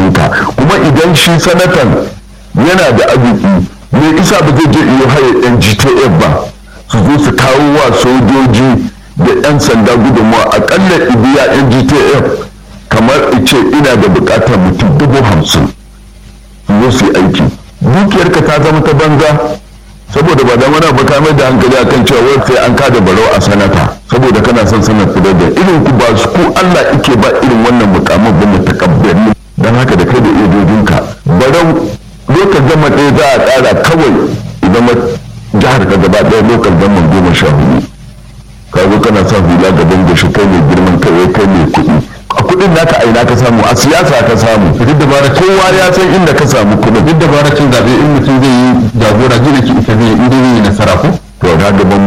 hannunka kuma idan shi sanatan yana da arziki me isa ba zai je iyo haye yan gtf ba su zo su kawo wa sojoji da 'yan sanda gudunmawa akalla ibiya yan gtf kamar ice ina da bukatar mutum dubu hamsin su zo su yi aiki dukiyarka ta zama ta banza saboda ba dan wani baka mai da hankali akan cewa wai sai an kada barau a sanata saboda kana son sanar fitar da irin ku ba su ku Allah ike ba irin wannan mukamin ba mu takabbari dan haka da kai da iyojinka barau lokal gama ɗaya za a ƙara kawai idan jihar ka gaba ɗaya lokal gama goma sha hudu ka zo kana sa hula gaban goshi kai mai girman kai kai mai kuɗi a kuɗin naka a ina ka samu a siyasa ka samu duk dabara kowa ya san inda ka samu kuɗin duk dabara cin zaɓe in mutum zai yi jagora jina ki ita zai in zai yi nasara ko to na gaban